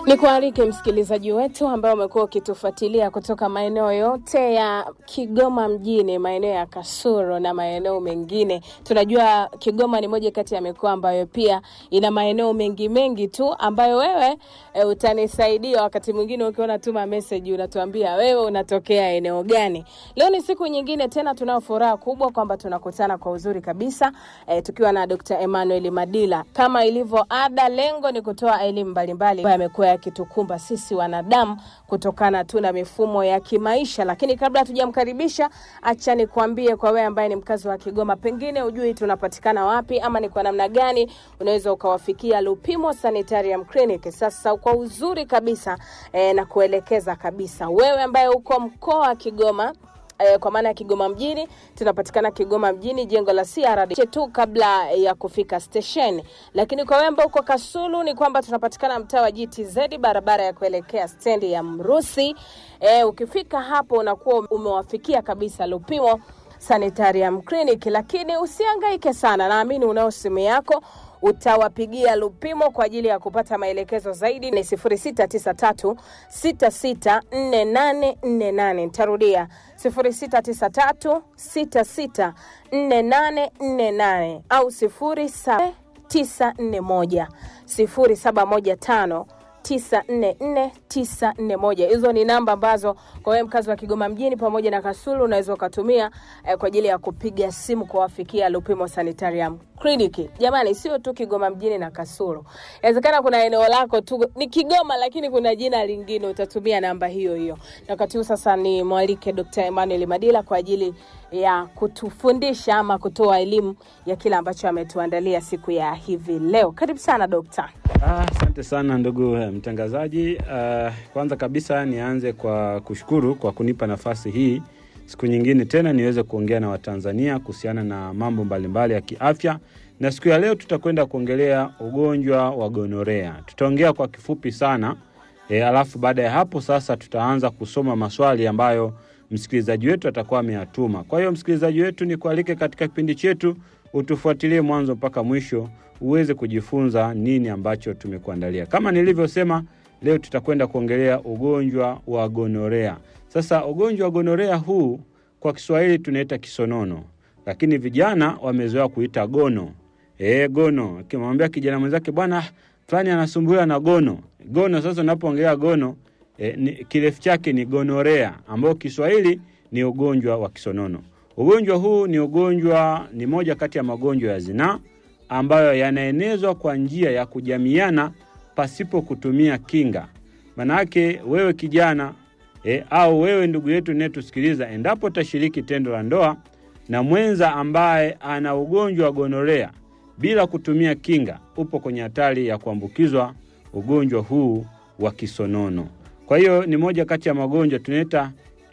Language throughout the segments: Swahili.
Ni kualike msikilizaji wetu ambaye umekuwa ukitufuatilia kutoka maeneo yote ya Kigoma mjini, maeneo ya Kasuro na maeneo mengine. Tunajua Kigoma ni moja kati ya mikoa ambayo pia ina maeneo mengi mengi tu ambayo wewe e, utanisaidia wakati mwingine ukiona tuma message unatuambia wewe unatokea eneo gani. Leo ni siku nyingine tena, tunao furaha kubwa kwamba tunakutana kwa uzuri kabisa e, tukiwa na Dr. Emmanuel Madila. Kama ilivyo ada, lengo ni kutoa elimu mbalimbali ambayo yamekuwa yakitukumba sisi wanadamu kutokana tu na mifumo ya kimaisha. Lakini kabla hatujamkaribisha, acha nikwambie kwa wewe ambaye ni mkazi wa Kigoma, pengine ujui tunapatikana wapi ama ni kwa namna gani unaweza ukawafikia Lupimo Sanitarium Clinic. Sasa kwa uzuri kabisa eh, na kuelekeza kabisa wewe ambaye uko mkoa wa Kigoma eh, kwa maana ya Kigoma mjini, tunapatikana Kigoma mjini, jengo la CRD tu kabla ya kufika station. Lakini kwa wewe ambao uko Kasulu ni kwamba tunapatikana mtaa wa GTZ, barabara ya kuelekea stendi ya Mrusi. Eh, ukifika hapo unakuwa umewafikia kabisa Lupimo Sanitarium Clinic, lakini usihangaike sana, naamini unao simu yako utawapigia Lupimo kwa ajili ya kupata maelekezo zaidi ni 0693 664848. Nitarudia 0693 664848 au 07941 0715 944941. Hizo ni namba ambazo kwa wewe mkazi wa Kigoma mjini pamoja na Kasulu unaweza ukatumia eh, kwa ajili ya kupiga simu kuwafikia Lupimo Sanitarium Clinic. Jamani, sio tu Kigoma mjini na Kasulu, inawezekana kuna eneo lako tu ni Kigoma, lakini kuna jina lingine, utatumia namba hiyo hiyo. Na wakati huu sasa ni mwalike Dr. Emmanuel Madila kwa ajili ya kutufundisha ama kutoa elimu ya kile ambacho ametuandalia siku ya hivi leo. Karibu sana dokta. Asante ah, sana ndugu mtangazaji. Uh, kwanza kabisa nianze kwa kushukuru kwa kunipa nafasi hii siku nyingine tena niweze kuongea na Watanzania kuhusiana na mambo mbalimbali ya kiafya, na siku ya leo tutakwenda kuongelea ugonjwa wa gonorea. Tutaongea kwa kifupi sana e, alafu baada ya hapo sasa tutaanza kusoma maswali ambayo msikilizaji wetu atakuwa ameyatuma. Kwa hiyo msikilizaji wetu, ni kualike katika kipindi chetu utufuatilie mwanzo mpaka mwisho uweze kujifunza nini ambacho tumekuandalia. Kama nilivyosema, leo tutakwenda kuongelea ugonjwa wa gonorea. Sasa ugonjwa wa gonorea huu kwa Kiswahili tunaita kisonono, lakini vijana wamezoea kuita gono. E, gono. Akimwambia kijana mwenzake bwana fulani anasumbuliwa na gono. Gono sasa unapoongelea gono e, ni, kirefu chake ni gonorea ambao Kiswahili ni ugonjwa wa kisonono. Ugonjwa huu ni ugonjwa, ni moja kati ya magonjwa ya zinaa ambayo yanaenezwa kwa njia ya kujamiana pasipo kutumia kinga. Manake wewe kijana e, au wewe ndugu yetu unayetusikiliza, endapo utashiriki tendo la ndoa na mwenza ambaye ana ugonjwa wa gonorea bila kutumia kinga, upo kwenye hatari ya kuambukizwa ugonjwa huu wa kisonono. Kwa hiyo ni moja kati ya magonjwa tunaita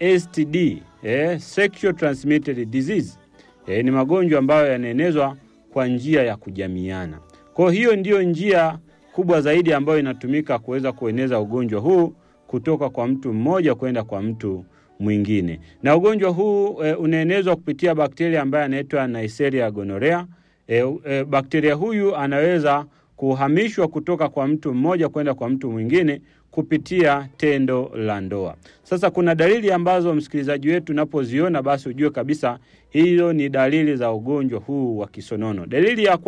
STD, eh, sexual transmitted disease. Eh, ni magonjwa ambayo yanaenezwa kwa njia ya kujamiana. Kwa hiyo ndiyo njia kubwa zaidi ambayo inatumika kuweza kueneza ugonjwa huu kutoka kwa mtu mmoja kwenda kwa mtu mwingine. Na ugonjwa huu e, unaenezwa kupitia bakteria ambaye anaitwa Neisseria gonorrhea. E, e, bakteria huyu anaweza kuhamishwa kutoka kwa mtu mmoja kwenda kwa mtu mwingine kupitia tendo la ndoa. Sasa kuna dalili ambazo msikilizaji wetu unapoziona basi ujue kabisa hiyo ni dalili za ugonjwa huu wa kisonono. Dalili ya